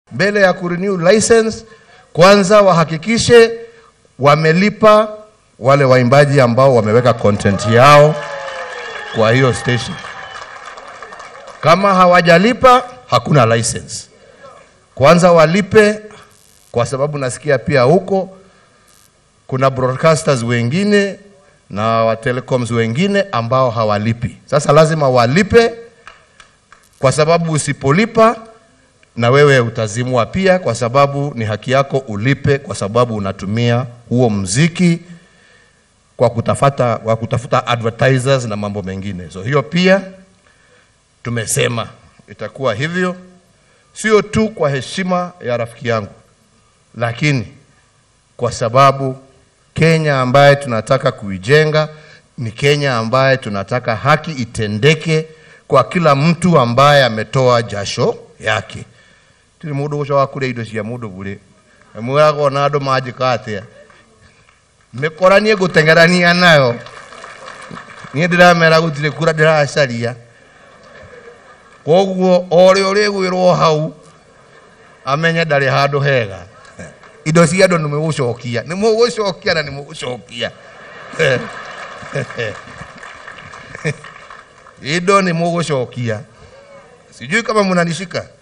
mbele ya kurenew license, kwanza wahakikishe wamelipa wale waimbaji ambao wameweka content yao kwa hiyo station. Kama hawajalipa hakuna license. Kwanza walipe, kwa sababu nasikia pia huko kuna broadcasters wengine na wa telecoms wengine ambao hawalipi. Sasa lazima walipe, kwa sababu usipolipa na wewe utazimwa pia, kwa sababu ni haki yako ulipe, kwa sababu unatumia huo mziki kwa kutafuta, kwa kutafuta advertisers na mambo mengine. So hiyo pia tumesema itakuwa hivyo, sio tu kwa heshima ya rafiki yangu, lakini kwa sababu Kenya ambaye tunataka kuijenga ni Kenya ambaye tunataka haki itendeke kwa kila mtu ambaye ametoa jasho yake tiri mundu gucoka kuria indo cia mundu bure mwiraga ona andu manjika atia mikoranie nguteng'erania nayo niä ndä ramera gå tirä kura ndä racaria koguo orä å rä gwä rwo hau amenye ndarä handå hega indo cia andå nä må gå cokia nä må gå cokia na nä må gå cokia indo nä må gå cokia sijui kama mnanishika